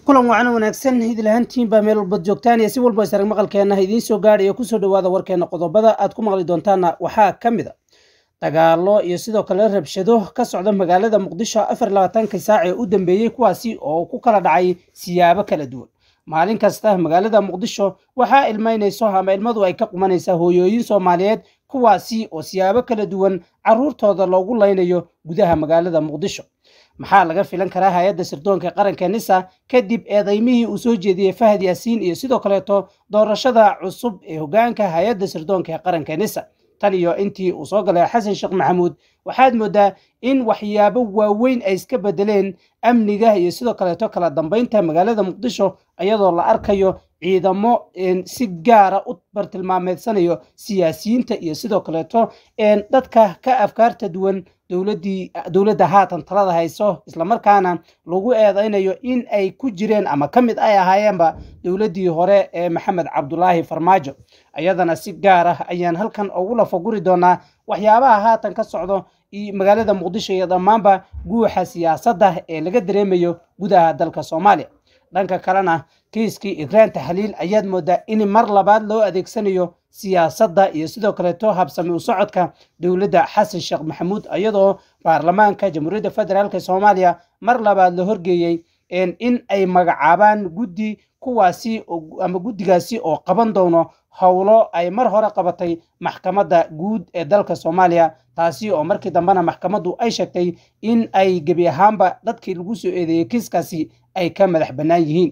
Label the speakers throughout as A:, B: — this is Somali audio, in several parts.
A: kulan wacan wanaagsan idlahantiin baa meel walbad joogtaan iyo si walba isarag maqalkeenna idiin soo gaadhayo kusoo dhawaada warkeena qodobada aad ku maqli doontaana waxaa ka mid a dagaalo iyo sidoo kale rabshado ka socda magaalada muqdisho afar labaatanka saac ee u dambeeyey kuwaasi oo ku kala dhacay siyaabo kala duwan maalin kasta magaalada muqdisho waxaa ilmaynayso ama ilmadu ay ka qumanaysaa hooyooyin soomaaliyeed kuwaasi oo siyaabo kala duwan caruurtooda loogu laynayo gudaha magaalada muqdisho maxaa laga filan karaa hay-adda sirdoonka qaranka nisa kadib eedaymihii uu soo jeediyey fahad yaasiin iyo sidoo kaleeto doorashada cusub ee hogaanka hay-adda sirdoonka ee qaranka nisa tan iyo intii uu soo galay xasan sheekh maxamuud waxaad moodaa in waxyaabo waaweyn ay iska bedeleen amniga iyo sidoo kaleeto kala dambeynta magaalada muqdisho iyadoo la arkayo ciidamo si gaara u bartilmaameedsanayo siyaasiyiinta iyo sidoo kaleeto dadka ka afkaarta duwan dowladii dowladda haatan talada hayso islamarkaana lagu eedeynayo in ay ku jireen ama ka mid ay ahaayeenba dowladdii hore ee maxamed cabdulaahi farmaajo iyadana si gaar ah ayaan halkan ugu lafaguri doonaa waxyaabaha haatan ka socdo magaalada muqdisho iyo dhammaanba guuxa siyaasadda ee laga dareemayo gudaha dalka soomaaliya dhanka kalena kiiskii ikraan taxliil ayaad moodaa in mar labaad loo adeegsanayo siyaasadda iyo sidoo kaleeto habsami u socodka dowladda xasan sheekh maxamuud iyadoo baarlamaanka jamhuuriyadda federaalk soomaaliya mar labaad la horgeeyey in ay magacaabaan guddi kuwaasi ama guddigaasi oo qaban doono howlo ay mar hore qabatay maxkamadda guud ee dalka soomaaliya taasi oo markii dambena maxkamaddu ay sheegtay in ay gebi ahaanba dadkii lagu soo eedeeyey kiiskaasi ay ka madax bannaan yihiin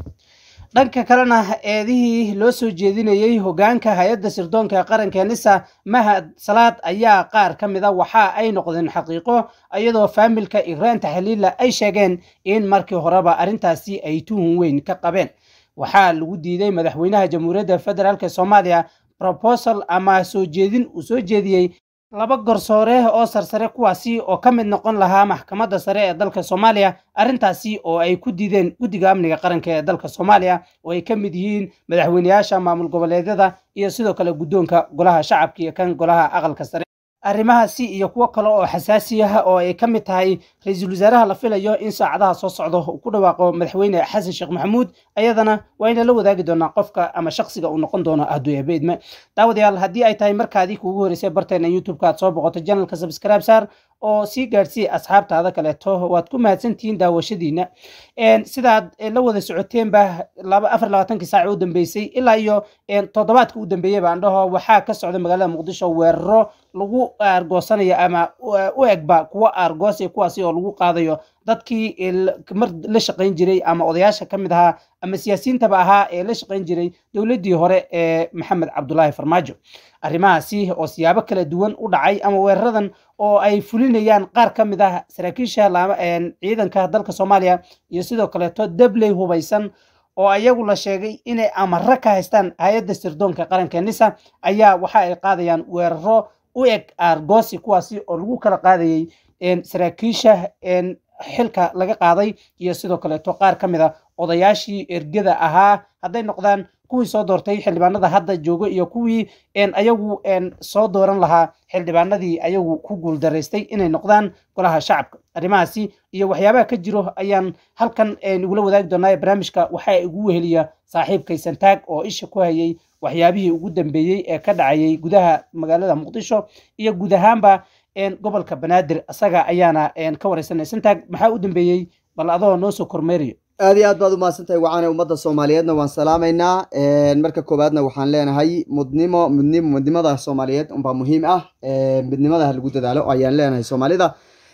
A: dhanka kalena eedihii loo soo jeedinayey hogaanka hay-adda sirdoonka qaranka nisa mahad salaad ayaa qaar ka mid a waxa ay noqdeen xaqiiqo iyadoo faamilka ikraan taxliila ay sheegeen in markii horeba arrintaasi ay tuhun weyn ka qabeen waxaa lagu diiday madaxweynaha jamhuuriyadda federaalk soomaaliya robosal ama soo jeedin uu soo jeediyey laba garsoore oo sarsare kuwaasi oo ka mid noqon lahaa maxkamadda sare ee dalka soomaaliya arrintaasi oo ay ku diideen guddiga amniga qaranka ee dalka soomaaliya oo ay ka mid yihiin madaxweyneyaasha maamul goboleedyada iyo sidoo kale guddoonka golaha shacabka iyo kan golaha aqalka sare arrimahaasi iyo kuwo kale oo xasaasi ah oo ay ka mid tahay ra-iisul wasaaraha la filayo in saacadaha soo socdo uu ku dhawaaqo madaxweyne xasan sheekh maxamuud ayadana waa ina la wadaagi doonaa qofka ama shaksiga uu noqon doono aduyabeedme daawadayaal haddii ay tahay markaadii kuugu horeysay barteena youtube-ka aad soo boqoto janalka subscribe saar oo sii gaadhsiiya asxaabtaada kaleeto waad ku mahadsantihiin daawashadiina sidaad la wada socoteenba afar labaatankii saac u dambeysay ilaa iyo toddobaadka u dambeeyey baan dhaho waxaa ka socda magaalada muqdisho weeraro lagu aargoosanayo ama u egba kuwo aargoosay kuwaasi oo lagu qaadayo dadkii mar la shaqayn jiray ama odayaasha ka mid ahaa ama siyaasiyiintaba ahaa ee la shaqayn jiray dowladdii hore ee maxamed cabdulaahi farmaajo arrimahaasi oo siyaabo kala duwan u dhacay ama weeraradan oo ay fulinayaan qaar ka mid ah saraakiisha ciidanka dalka soomaaliya iyo sidoo kaleeto dabley hubaysan oo ayagu la sheegay inay amaro ka haystaan hay-adda sirdoonka qaranka nisa ayaa waxa ay qaadayaan weeraro u eg aargoosi kuwaasi oo lagu kala qaadayay saraakiisha xilka laga qaaday iyo sidoo kaleeto qaar ka mid a odayaashii ergada ahaa hadday noqdaan kuwii soo doortay xildhibaanada hadda joogo iyo kuwii ayagu soo dooran lahaa xildhibaanadii ayagu ku guuldaraystay inay noqdaan golaha shacabka arrimahaasi iyo waxyaabaha ka jiro ayaan halkan igula wadaagi doonaa barnaamijka waxaa igu weheliya saaxiibkay santaag oo isha ku hayay waxyaabihii ugu dambeeyey ee ka dhacayay gudaha magaalada muqdisho iyo guud ahaanba gobolka banaadir asaga ayaana ka wareysanay santaag maxaa u dambeeyey bal adoo noo soo kormeerayo
B: aad iyo aad baad umahadsantahay wacaane ummadda soomaaliyeedna waan salaamaynaa marka koowaadna waxaan leenahay mudnimo mudnimo mudnimada soomaaliyeed unbaa muhiim ah midnimada ha lagu dadaalo ayaan leenahay soomaalida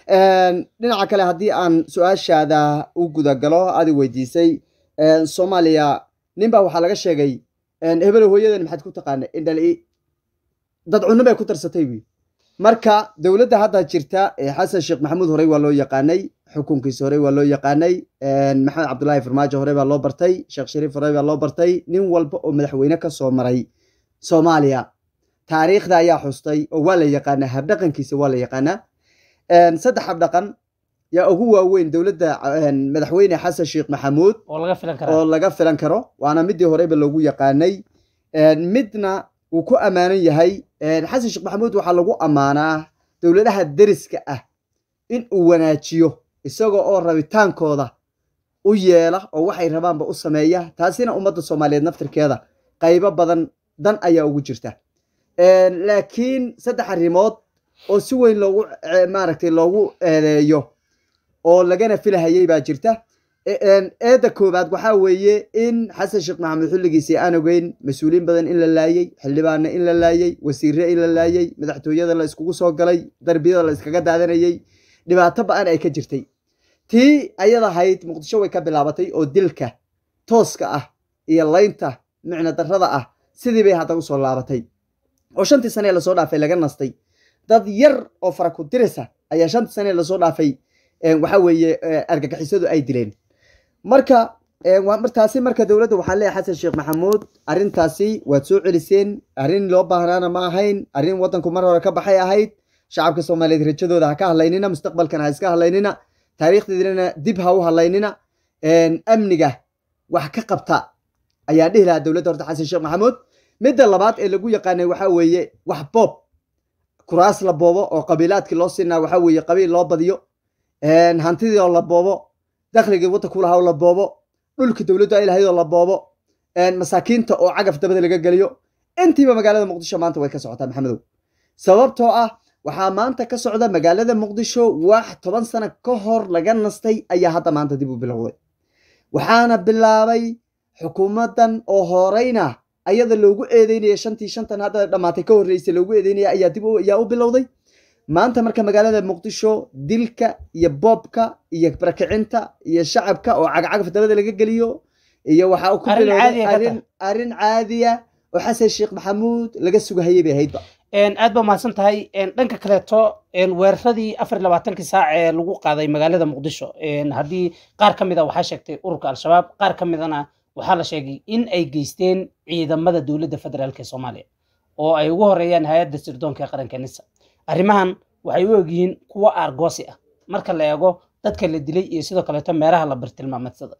B: dhinaca kale haddii aan su-aashaada u gudagalo adi weydiisay soomaaliya ninbaa waxaa laga sheegay hebelo hooyadan maxaad ku taqaana indhali dad cunno bay ku tarsatay wi marka dowladda hadda jirta xasan sheekh maxamuud horey waa loo yaqaanay xukunkiisa horey waa loo yaqaanay maxamed cabdulaahi farmaajo horey baa loo bartay sheekh shariif horey baa loo bartay nin walba oo madaxweyne ka soo maray soomaaliya taariikhda ayaa xustay oo waa la yaqaanaa habdhaqankiisa waa la yaqaanaa saddex habdhaqan yaa ugu waaweyn dowladda madaxweyne xasan sheekh maxamuud oo laga filan karo waana midii horeyba loogu yaqaanay midna wuu ku ammaanan yahay xasan sheekh maxamuud waxaa lagu ammaanaa dowladaha deriska ah in uu wanaajiyo isaga oo rabitaankooda u yeela oo waxay rabaanba u sameeya taasina ummadda soomaaliyeed naftirkeeda qaybo badan dan ayaa ugu jirta laakiin saddex arrimood oo si weyn loogu maaragtay loogu eedeeyo oo lagana filahayay baa jirta eedda koowaad waxaa weeye in xasan sheekh maxamed xilligiisii aan ogeyn mas-uuliyiin badan in la laayey xildhibaana in la laayey wasiire in la laayey madaxtooyada la iskugu soo galay darbiyada la iskaga daadanayey dhibaato ba-an ay ka jirtay tii ayad ahayd muqdisho way ka bilaabatay oo dilka tooska ah iyo laynta micno darrada ah sidii bay hadda usoo laabatay oo shantii sanee lasoo dhaafay laga nastay dad yar oo fara ku dirisa ayaa shantii sanee lasoo dhaafay waxa weeye argagixisadu ay dileen marka taasi marka dowladda waxaan leeyahay xasan sheekh maxamuud arrintaasi waad soo celiseen arrin loo baahnaana ma ahayn arrin waddanku mar hore ka baxay ahayd shacabka soomaaliyeed rajadooda ha ka hadlaynina mustaqbalkana ha iska hadlaynina taariikhdeedana dib ha u hadlaynina amniga wax ka qabta ayaa dhihi lahaa dowladda horta xasan sheekh maxamuud midda labaad ee lagu yaqaanay waxaa weeye wax boob kuraas la boobo oo qabiilaadkii loo siinaa waxaa weeye qabiil loo badiyo hantidii oo la boobo dakhligii waddanku lahaa oo la boobo dhulkii dowladdu ay lahayd oo la boobo masaakiinta oo cagaf dabada laga geliyo intiiba magaalada muqdisho maanta way ka socotaa maxamedow sababtoo ah waxaa maanta ka socda magaalada muqdisho wax toban sano ka hor laga nastay ayaa hadda maanta dib u bilowday waxaana bilaabay xukuumaddan oo horeyna ayada loogu eedeynaya shantii shantan hadda dhammaatay ka horreysay loogu eedeynaya ayaa dib ayaa u bilowday maanta marka magaalada muqdisho dilka iyo boobka iyo barakicinta iyo shacabka oo cagacagaf dabada laga geliyo iyo waxaa ku bilowday arrin caadiya oo xasan sheekh maxamuud laga sugahayay bay ahaydba
A: aad ba mahadsan tahay dhanka kaleeto weeraradii afar iyo labaatankii saac ee lagu qaaday magaalada muqdisho haddii qaar ka mid a waxaa sheegtay ururka al-shabaab qaar ka midana waxaa la sheegay in ay geysteen ciidamada dowladda federaalk ee soomaaliya oo ay ugu horeeyaan hay-adda sirdoonka ee qaranka nisa arrimahan waxay u egyihiin kuwo aargoosi ah marka la eego dadka la dilay iyo sidoo kaleeto meelaha la bartilmaameedsada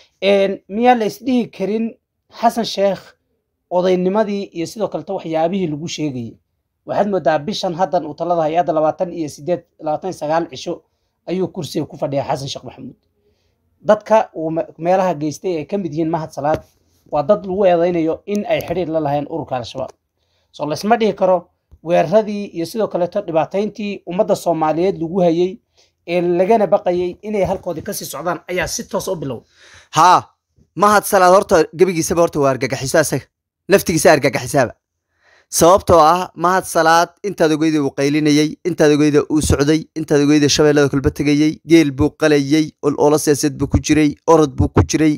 A: miyaa la isdhihi karin xasan sheekh odaynimadii iyo sidoo kaleto waxyaabihii lagu sheegayay waxaad moodaa bishan haddan uu talada hay-adda labaatan iyo sideed labaatan iyo sagaal cisho ayuu kursiga ku fadhiyaa xasan sheekh maxamuud dadka uu meelaha geystay ay ka mid yihiin mahad salaad waa dad lagu eedeynayo in ay xidhiir la lahayn ururka al-shabaab soo laysma dhihi karo weeraradii iyo sidoo kaleeto dhibaatayntii ummadda soomaaliyeed lagu hayey ee lagana baqayay inay halkoodii kasii socdaan ayaa si toos u bilow
B: haa mahad salaad horta gebigiisaba horta waa argagaxiso asaga laftigiisa argagaxisaaba sababtoo ah mahad salaad intaad ogeyda uu qaylinayey intaad ogeyda uu socday intaad ogeyda shabeellada kulba tegayey geel buu qalayey ololo siyaasad buu ku jiray orod buu ku jiray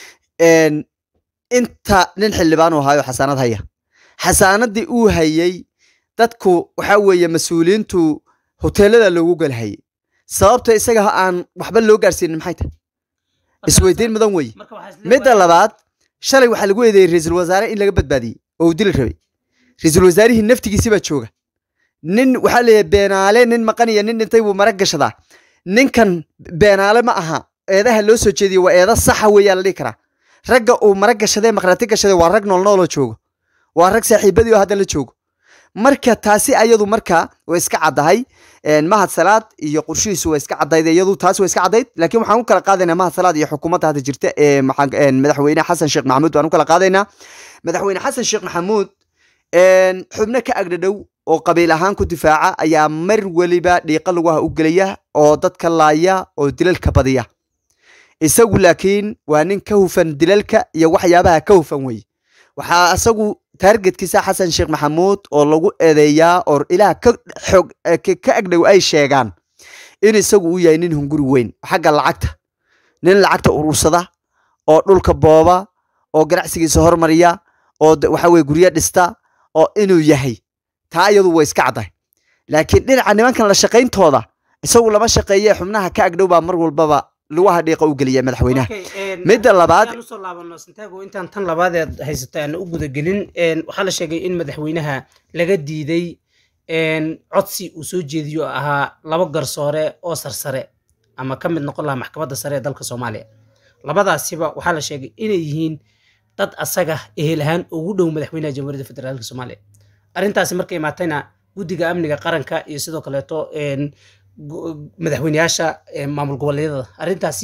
B: inta nin xildhibaan uu haayo xasaanad haya xasaanadii uu hayey dadku waxaa weeye mas-uuliyiintu hoteelada loogu galhayay sababta isaga aan waxba loo gaarsiinin maxay tahay isweydiin mudan weye midda labaad shalay waxaa lagu eedeeyey ra-iisul wasaare in laga badbaadiyey oo uu dili rabay ra-iisul wasaarihii naftigiisi baa jooga nin waxaa leeyahay beenaale nin maqan iyo nin dhintay buu marag gashadaa ninkan beenaale ma aha eedaha loo soo jeediyo waa eeda saxa weeyaa la dhihi karaa ragga uu marag gashadee maqrati gashaday waa rag noolnooloo joogo waa rag saaxiibadii oo hadda la joogo marka taasi ayadu marka way iska caddahay mahad salaad iyo qorshihiisu waa iska caddayd iyadu taasi waa iska caddayd laakiin waxaan u kala qaadaynaa mahad salaad iyo xukuumadda hadda jirta ee madaxweyne xasan sheekh maxamuud baan u kala qaadaynaa madaxweyne xasan sheekh maxamuud xubno ka agdhadhow oo qabiil ahaan ku difaaca ayaa mar weliba dhiiqa laguha u gelaya oo dadka laaya oo dilalka badiya isagu laakiin waa nin ka hufan dilalka iyo waxyaabaha ka hufan weye waxaa isagu taargetkiisa xasan sheekh maxamuud oo lagu eedeeyaa oo ilaah ka xog ka agdhow ay sheegaan in isagu uu yahay nin hunguri weyn xagga lacagta nin lacagta urursada oo dhulka booba oo ganacsigiisa hormariya oo waxa weye guryo dhista oo inuu yahay taa iyadu way iska caddahay laakiin dhinaca nimankan la shaqayntooda isagu lama shaqeeye xubnaha ka agdhow baa mar walbaba lugaha dhiiqa u geliya madaxweynaha midda labaad
A: usoo laabano santaago intaan tan labaadeed haysata aan u gudagelin waxaa la sheegay in madaxweynaha laga diiday codsi uu soo jeediyo oo ahaa laba garsoore oo sarsare ama ka mid noqon lahaa maxkamadda sare ee dalka soomaaliya labadaasiba waxaa la sheegay inay yihiin dad asaga ehel ahaan ugu dhow madaxweynaha jamhuuriyadda federaalka soomaaliya arrintaasi markay imaatayna guddiga amniga qaranka iyo sidoo kaleeto madaxweyneyaasha maamul goboleedyada arrintaasi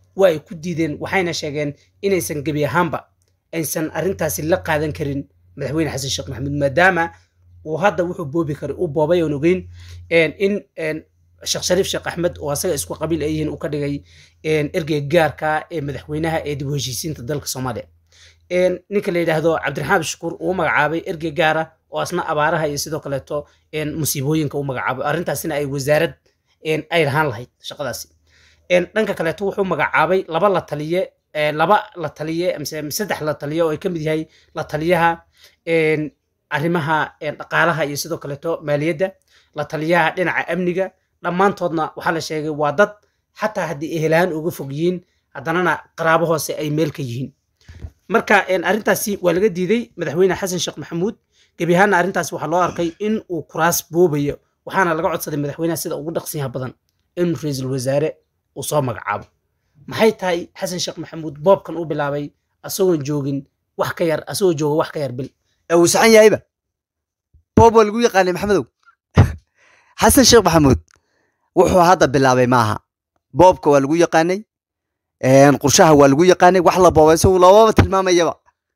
A: waa ay ku diideen waxayna sheegeen inaysan gebi ahaanba aysan arrintaasi la qaadan karin madaxweyne xasan sheekh maxamuud maadaama uu hadda wuxuu boobi karay u boobay oon ogeyn in sheekh shariif sheekh axmed oo asaga isku qabiil ay yihiin uu ka dhigay ergeyga gaarka ee madaxweynaha ee dib u heshiisiinta dalka soomaaliya ninka la yidhaahdo cabdiraxmaan shukuur uu magacaabay ergey gaara oo asna abaaraha iyo sidoo kaleeto musiibooyinka u magacaabay arrintaasina ay wasaarad ay lahaan lahayd shaqadaasi dhanka kaleeto wuxuu magacaabay laba la taliye laba la taliye mise saddex la taliye oo ay ka mid yahay la taliyaha arrimaha dhaqaalaha iyo sidoo kaleeto maaliyadda la taliyaha dhinaca amniga dhammaantoodna waxaa la sheegay waa dad xataa haddii ehelahaan uga fog yihiin haddanana qaraabo hoose ay meel ka yihiin marka arrintaasi waa laga diiday madaxweyne xasan sheekh maxamuud gebi ahaanna arrintaasi waxaa loo arkay in uu kuraas boobayo waxaana laga codsaday madaxweynaha sida ugu dhaqsiyaha badan in ra-iisul wasaare uu soo magacaabo maxay tahay xasan sheekh maxamuud boobkan u bilaabay asagoon joogin wax ka yar asagoo jooga wax ka yar bil
B: uu saxan yahayba boob waa lagu yaqaanay maxamedow xasan sheekh maxamuud wuxuu hadda bilaabay maaha boobka waa lagu yaqaanay qurshaha waa lagu yaqaanay wax la boobay isagu loomaba tilmaamayaba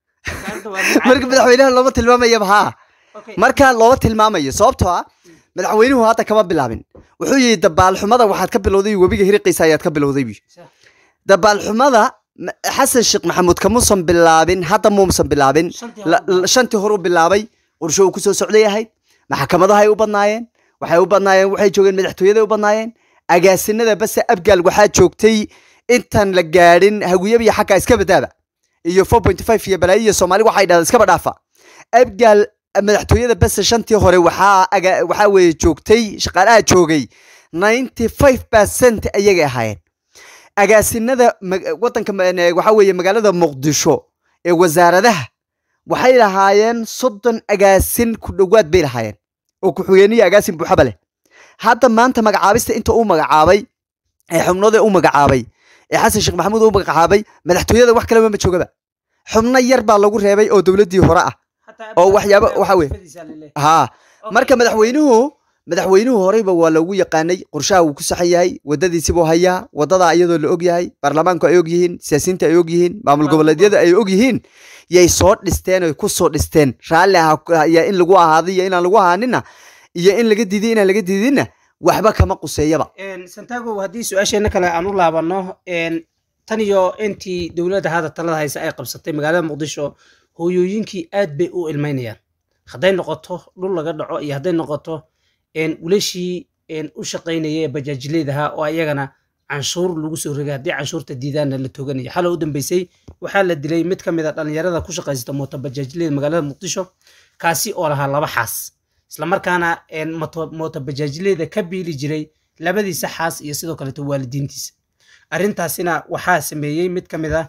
B: marka madaxweynaha looma tilmaamayaba haa marka looma tilmaamayo sababtoo ah madaxweynuhu hadda kama bilaabin wuxuu yihi dabaalxumada waxaad ka bilowday webiga hiriqiisa ayaad ka bilowday bu dabaalxumada xasan sheekh maxamuud kamuusan bilaabin hadda muusan bilaabin shantii hore u bilaabay qorsho uu kusoo socday ahayd maxkamadahay u badnaayeen waxay u badnaayeen waxay joogeen madaxtooyaday u badnaayeen agaasinada base abgaal waxaa joogtay intaan la gaadhin hawiyabiyo xagga iska badaaba iyo four point five iyo balaayo iyo soomaali waxay dhahda iskaba dhaafa abgaal madaxtooyada base shantii hore waxaa waxaa weeye joogtay shaqaalaha joogay ninety five percent ayagay ahaayeen agaasinada wadanka waxaa weeye magaalada muqdisho ee wasaaradaha waxay lahaayeen soddon agaasin ku dhowaad bay lahaayeen oo ku-xigeenihii agaasin buuxaba leh hadda maanta magacaabista inta uu magacaabay ee xubnooda u magacaabay ee xasan sheekh maxamuud u magacaabay madaxtooyada wax kaleba ma joogaba xubno yar baa lagu reebay oo dowladdii hore ah oo waxyaaba waxa weye haa marka madaxweynuhu madaxweynuhu horeyba waa loogu yaqaanay qorshaha wuu ku saxan yahay wadadiisibuu hayaa wadada iyadoo la og yahay baarlamaanku ay og yihiin siyaasiyiinta ay og yihiin maamul goboleedyada ay og yihiin yay soo dhisteen oy ku soo dhisteen raalli ayaa in lagu ahaaday iyo inaan lagu ahaanina iyo in laga diiday inaan laga diidinna waxba kama quseeyaba
A: santago haddii su-aasheena kale aan u laabano tan iyo intii dowladda hadda talada haysa ay qabsatay magaalada muqdisho hooyooyinkii aad bay u ilmaynayaan hadday noqoto dhul laga dhaco iyo hadday noqoto wilashii u shaqaynaya ee bajaajileydaha oo ayagana canshuur lagu soo rogay haddii canshuurta diidaanna la toganaya xalo u dambeysay waxaa la dilay mid ka mid a dhallinyarada ku shaqaysata mooto bajaajileyda magaalada muqdisho kaasi oo lahaa laba xaas islamarkaana mooto bajaajileyda ka biili jiray labadiisa xaas iyo sidoo kaleeto waalidiintiisa arrintaasina waxaa sameeyey mid ka mid a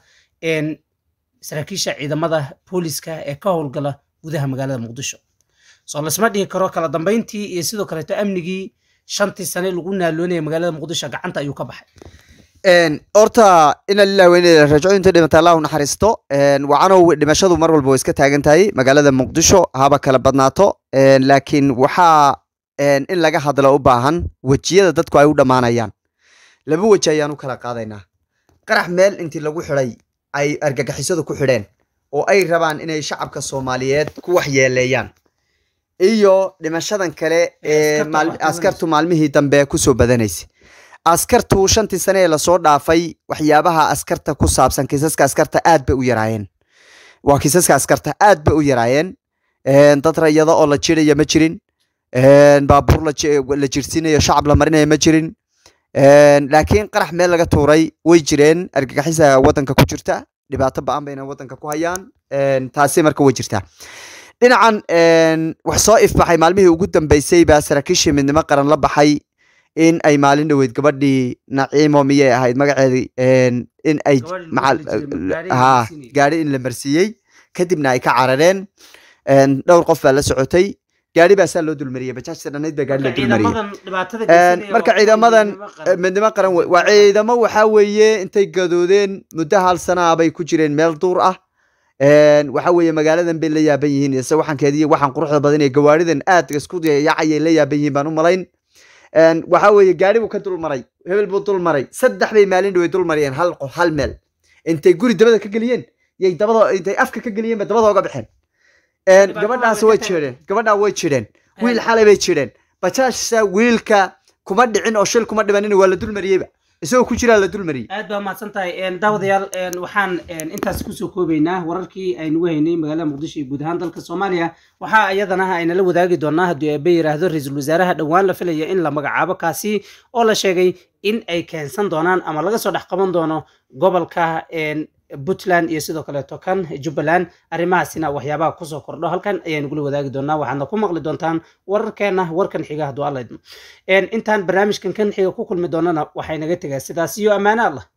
A: saraakiisha ciidamada booliska ee ka howlgala gudaha magaalada muqdisho soo lasma dhihi karo kala dambayntii iyo sidoo kaleeto amnigii shantii sane lagu naaloonaya magaalada muqdisho gacanta ayuu ka baxay
B: horta ina lilah weyne rajo inta dhimata allahu naxariisto wacanow dhimashadu mar walba way iska taagan tahay magaalada muqdisho haba kala badnaato laakiin waxaa in laga hadlo u baahan wejiyada dadku ay u dhammaanayaan laba weji ayaan u kala qaadaynaa qarax meel intii lagu xidhay ay argagixisadu ku xidheen oo ay rabaan inay shacabka soomaaliyeed ku waxyeeleeyaan iyo dhimashadan kale ee askartu maalmihii dambe kusoo badanaysay askartu shantii sane ee lasoo dhaafay waxyaabaha askarta ku saabsan kiisaska askarta aad bay u yaraayeen waa kiisaska askarta aad bay u yaraayeen dad rayada oo la jiraya ma jirin baabuur la jirsiinayo shacab la marinaya ma jirin laakiin qarax meel laga tuuray way jireen argagixisa wadanka ku jirta dhibaato ba-an bayna wadanka ku hayaan taasi marka way jirtaa dhinacan wax soo ifbaxay maalmihii ugu dambeysay baa saraakiishii midnimo qaran la baxay in ay maalin dhoweyd gabadhii naciimo miyay ahayd magaceedii in ay ha gaari in la marsiiyey kadibna ay ka carareen dhowr qof baa la socotay gaari baa saa loo dulmariyey bajaajta dhanayd baa gaari la dulmariyey marka ciidamadan midnimo qaran waa ciidamo waxaa weeye intay gadoodeen muddo hal sanaa bay ku jireen meel duur ah waxa weeye magaaladan bay la yaaban yihiin ise waxankeediiyo waxaan quruxda badan ee gawaaridan aad isku yaacayay la yaaban yihiin baan u malayn waxa weeye gaari buu ka dulmaray hebel buu dulmaray saddex bay maalin dhaway dulmariyeen hal hal meel intay guri dabada ka geliyeen yay dabada intay afka ka geliyeen ba dabada oga baxeen gabadhaas way jireen gabadhaa way jireen wiil xalay bay jireen bajaajsa wiilka kuma dhicin oo shil kuma dhimanin waa la dulmariyeyba isagoo ku jiraa la dulmariyey
A: aad baa mahadsan tahay daawadayaal waxaan intaas kusoo koobaynaa wararkii aynugu haynay magaalada muqdisho iyo guud ahaan dalka soomaaliya waxaa iyadana aynala wadaagi doonaa haddii eebe yidhaahdo ra-iisul wasaaraha dhowaan la filaya in la magacaabo kaasi oo la sheegay in ay keensan doonaan ama laga soo dhex qaban doono gobolka puntland iyo sidoo kaleeto kan jubbaland arrimahaasina waxyaabaha kusoo kordho halkan ayaynu gula wadaagi doonaa waxaadna ku maqli doontaan wararkeena warkan xiga hadduu alla idmo intaan barnaamijkan kan xiga ku kulmi doonana waxay naga tegaa sidaas iyo ammaano allah